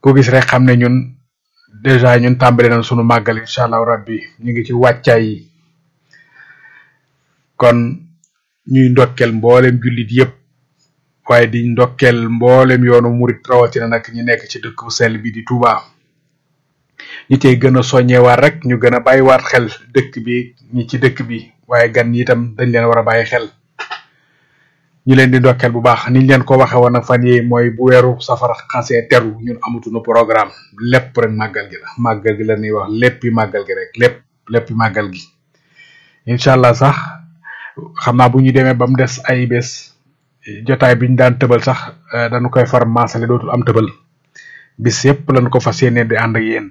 ku gis rek xam ne ñun dèjà ñun tàmbali nañ sunu màggal incha allahu rabbi ñu ngi ci wàccaay yi kon ñuy ndokkel mboolem jullit yépp waaye di ndokkel mboolem yoonu murit rawatina nag ñi nekk ci dëkk bu sell bi di Touba ñi cey gën a soññewaat rek ñu gën a bàyyiwaat xel dëkk bi ñi ci dëkk bi waaye gan ñi itam dañ leen war a bàyyi xel ñu leen di ndokkeel bu baax niñ leen ko waxe woon nag fan yi mooy bu weeru safar xasee teru ñun amatuñu programme lépp rek màggal gi la màggal gi la ñuy wax léppi màggal gi rek lépp léppi màggal gi incha allah sax xam naa bu ñu demee ba mu des ay bés jotaay bi ñu daan tëbal sax dañu koy far maasale dootul am tëbal bis yépp lañ ko fas yéene di ànd ak yéen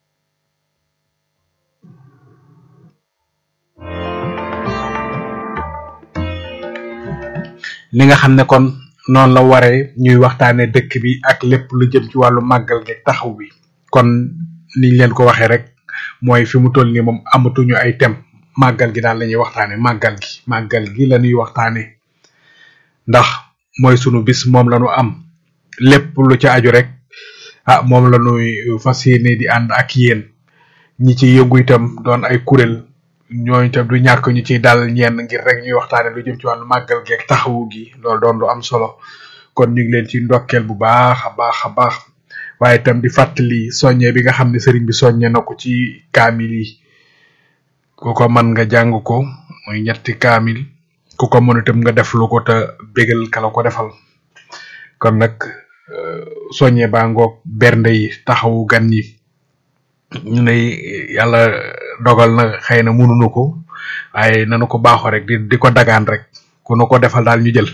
li nga xam ne kon noonu la waree ñuy waxtaane dëkk bi ak lépp lu jëm ci wàllu màggal gi taxaw bi kon niñ leen ko waxee rek mooy fi mu toll nii moom amatuñu ay thème màggal gi daal la ñuy waxtaane màggal gi màggal gi la ñuy waxtaane ndax mooy sunu bis moom la ñu am lépp lu ci aju rek ah moom la ñuy fas yéene di ànd ak yéen ñi ci yëngu itam doon ay kuréel ñooñu itam du ñàkk ñu ciy dal ñenn ngir rek ñuy waxtaane lu jëm ci wàllu màggal gi ak taxawu gi loolu doon lu am solo kon ñu ngi leen ci ndokkeel bu baax a baax a baax waaye itam di fàttali soññe bi nga xam ne sëriñ bi soññe na ko ci kaamil yi ku ko mën nga jàng ko muy ñetti kaamil ku ko mën itam nga def lu ko te bégal kala ko defal kon nag soññe baa ngoog bernde yi taxawu gan yi ñu ne yàlla dogal na xëy na mënuñu ko waaye nanu ko baaxoo rek di di ko dagaan rek ku nu ko defal daal ñu jël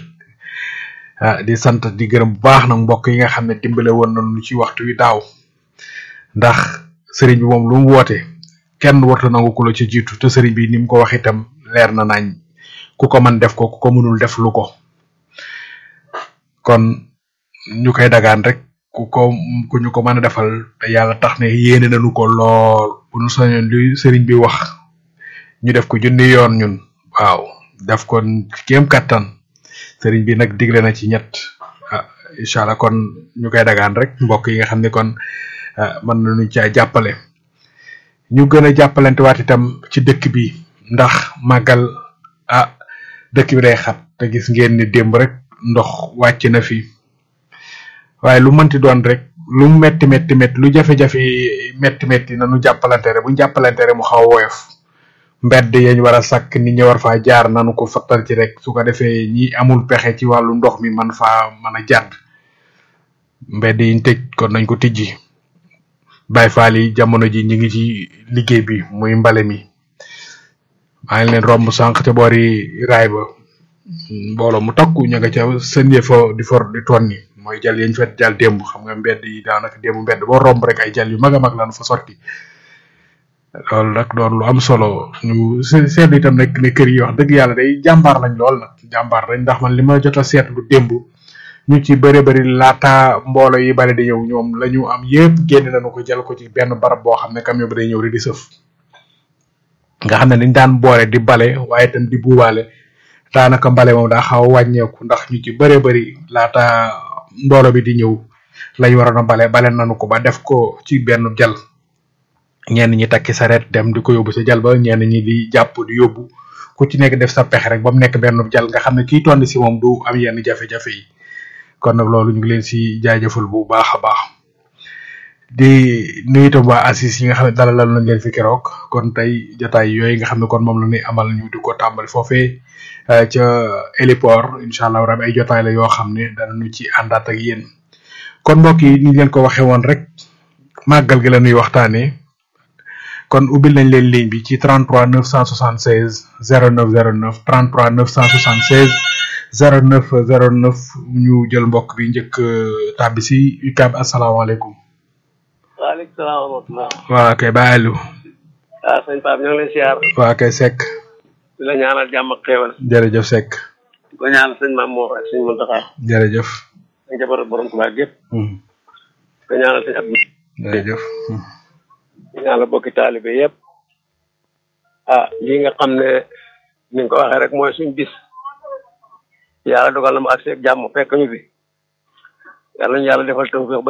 ah di sant di gërëm bu baax nag mbokk yi nga xam ne dimbale woon nañu ci waxtu wi daaw ndax sëriñ bi moom lu mu woote kenn warta nangu ku la ci jiitu te sëriñ bi ni mu ko wax itam leer na nañ ku ko mën def ko ku ko mënul def lu ko kon ñu koy dagaan rek ku ko ku ñu ko mën a defal te yàlla tax ne yéene nañu ko lool bu ñu soñoon li sëriñ bi wax ñu def ko junni yoon ñun waaw def ko kéem kattan sëriñ bi nag digle na ci ñett ah incha allah kon ñu koy dagaan rek mbokk yi nga xam ne kon mën nañu caa jàppale ñu gën a jàppalante waat itam ci dëkk bi ndax màggal ah dëkk bi day xat te gis ngeen ni démb rek ndox wàcc na fi waaye lu mënti doon rek lu metti metti metti lu jafe-jafe metti metti nanu jàppalante rek bu ñu jàppalante rek mu xaw a woyof mbedd yañ war a sàkk nit ñi war faa jaar nanu ko fattal ci rek su ko defee ñi amul pexe ci wàllu ndox mi man faa mën a jàdd mbedd yiñ tëj kon nañ ko tijji Baay Faal yi jamono ji ñi ngi ci liggéey bi muy mbale mi maa ngi leen romb sànq te boori raay ba mbooloo mu takku ña nga ca sën fa di for di tonni mooy jal yañ fet jal démb xam nga mbedd yi daanaka démb mbedd boo romb rek ay jal yu mag a mag lañu fa sotti loolu nag doon lu am solo ñu seetlu itam nag ne kër yi wax dëgg yàlla day jàmbaar lañ lool nag jàmbaar lañ ndax man li ma jot a seetlu démb ñu ci bëri bëri laata mboolo yi bale di ñëw ñoom la ñu am yépp génn nañu ko jël ko ci benn barab boo xam ne camion bi day ñëw rek di sëf nga xam ne dañ daan boole di bale waaye itam di buubaale daanaka mbale moom daa xaw a wàññeeku ndax ñu ci bëree bëri laata mboolo bi di ñëw lañ waroon a bale bale nañu ko ba def ko ci benn jal ñenn ñi takki saret dem di ko yóbbu sa jal ba ñenn ñi di jàpp di yóbbu ku ci nekk def sa pexe rek ba mu nekk benn jal nga xam ne kii tonni si moom du am yenn jafe-jafe yi kon nag loolu ñu ngi leen si jaajëfal bu baax a baax di nuyu itam waa assis yi nga xam ne dalalal nañ leen fi keroog kon tey jotaay yooyu nga xam ne kon moom la ñuy amal ñu di ko tàmbali foofee ca héliport incha allah rabi ay jotaay la yoo xam ne danañu ci àndaat ak yéen kon mbokk yi ni leen ko waxee woon rek màggal gi la ñuy waxtaanee kon ubbil nañ leen ligne bi ci 33 976 0909 33 976 0909 ñu jël mbokk bi njëkk tàbbi si UCAB asalaamaaleykum. waaleykum salaam wa rahmatulah. waa kay Ba Aliou. ah sëñ Pape ñoo ngi lay siyaar. waa kay Seck. di la ñaanal jàmm ak xéewal. jërëjëf Seck. di ko ñaanal sëñ Maam Mor ak sëñ Mountakha. jërëjëf. ak jabar borom Tuubaa gépp. di ko ñaanal sëñ Abdou. jërëjëf. di ñaanal bokki taalibe yëpp. ah lii nga xam ne ni nga ko waxee rek mooy suñ bis. yàlla dogal na mu agsi ak jàmm fekk ñu fi. yàlla ñu yàlla defal tawfiq